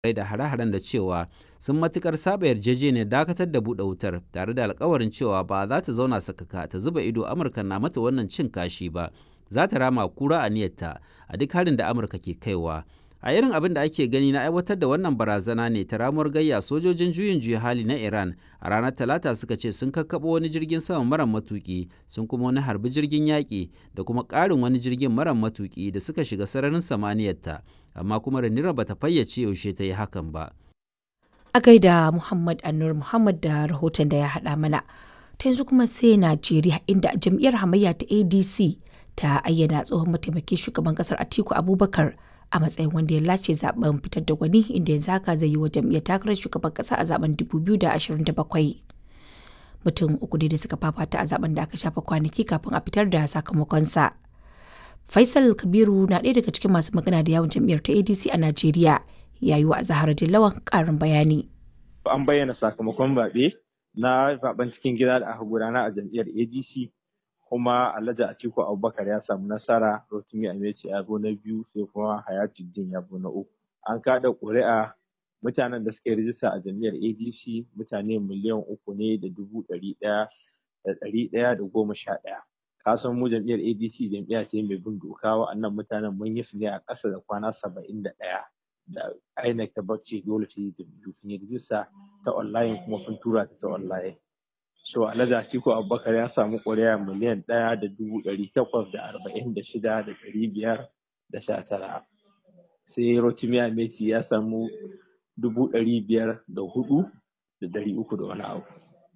da hare-haren da cewa sun matukar saba yarjejeniyar dakatar da buɗe wutar tare da alkawarin cewa ba za ta zauna sakaka ta zuba ido amurka na mata wannan cin kashi ba za ta rama kura a niyyarta a duk harin da amurka ke kaiwa a irin abin da ake gani na aiwatar da wannan barazana ne ta ramuwar gayya sojojin juyin juya hali na iran a ranar talata suka ce sun kakkaɓo wani jirgin sama mara matuki sun kuma wani harbi jirgin yaƙi da kuma ƙarin wani jirgin mara matuki da suka shiga sararin samaniyarta amma kuma ranira bata fayyace yaushe ta yi hakan ba a gaida muhammad anur muhammad da rahoton da ya haɗa mana ta yanzu kuma sai najeriya inda jam'iyyar hamayya ta adc ta ayyana tsohon mataimakin shugaban kasar atiku abubakar a matsayin wanda ya lace zaben fitar da gwani inda yanzu haka zai yi wa jam'iyyar takarar shugaban kasa a zaben 2027 mutum uku ne da suka fafata a zaben da aka shafa kwanaki kafin a fitar da sakamakonsa faisal kabiru na ɗaya daga cikin masu magana da yawon jam'iyyar ta adc a najeriya ya yi wa zahara dillawan ƙarin bayani an bayyana sakamakon zaɓe na zaben cikin gida da aka gudana a jam'iyyar adc kuma Alhaji Atiku Abubakar ya samu nasara Rotimi Ameci ya zo na biyu sai kuma Hayatuddin ya zo na uku. An kada ƙuri'a mutanen da suka yi rijista a jam'iyyar ADC mutane miliyan uku ne da dubu ɗari ɗaya da ɗari ɗaya da goma sha ɗaya. Ka san mu jam'iyyar ADC jam'iyya ce mai bin doka wa'annan mutanen mun yi su ne a ƙasa da kwana saba'in da ɗaya. Da INEC ta bacci dole ta yi jam'iyyu sun yi rijista ta online kuma sun tura ta ta online. so alhaji atiku abubakar ya samu ƙuri'a miliyan ɗaya da dubu ɗari takwas da arba'in da shida da ɗari biyar da sha tara sai rotimi ameti ya samu dubu ɗari biyar da hudu da ɗari uku da wani abu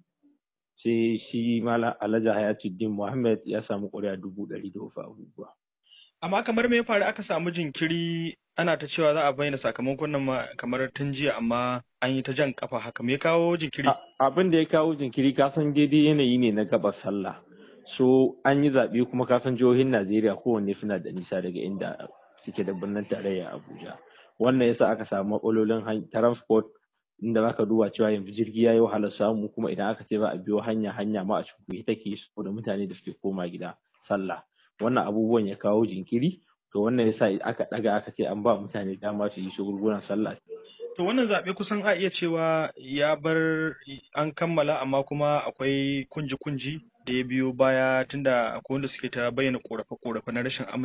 sai shi malam alhaji hayatuddin muhammad ya samu ƙuri'a dubu ɗari da wasu abubuwa amma kamar me ya faru aka samu jinkiri ana ta cewa za a bayyana sakamakon nan kamar tun jiya amma an yi ta jan kafa haka me ya kawo jinkiri abin da ya kawo jinkiri kasan daidai yanayi ne na gaba sallah so an yi zaɓe kuma kasan jihohin najeriya kowanne suna da nisa daga inda suke da birnin tarayya abuja wannan yasa aka samu matsalolin transport inda zaka duba cewa yanzu jirgi ya yi wahalar samu kuma idan aka ce ba a biyo hanya hanya ma a cikin take saboda mutane da suke koma gida sallah wannan abubuwan ya kawo jinkiri to wannan yasa aka daga aka ce an ba mutane dama su yi shagulgulan sallah to wannan zaɓe kusan a iya cewa ya bar an kammala amma kuma akwai kunji-kunji da ya biyo baya tunda akwai wanda suke ta bayyana korafe-korafe na rashin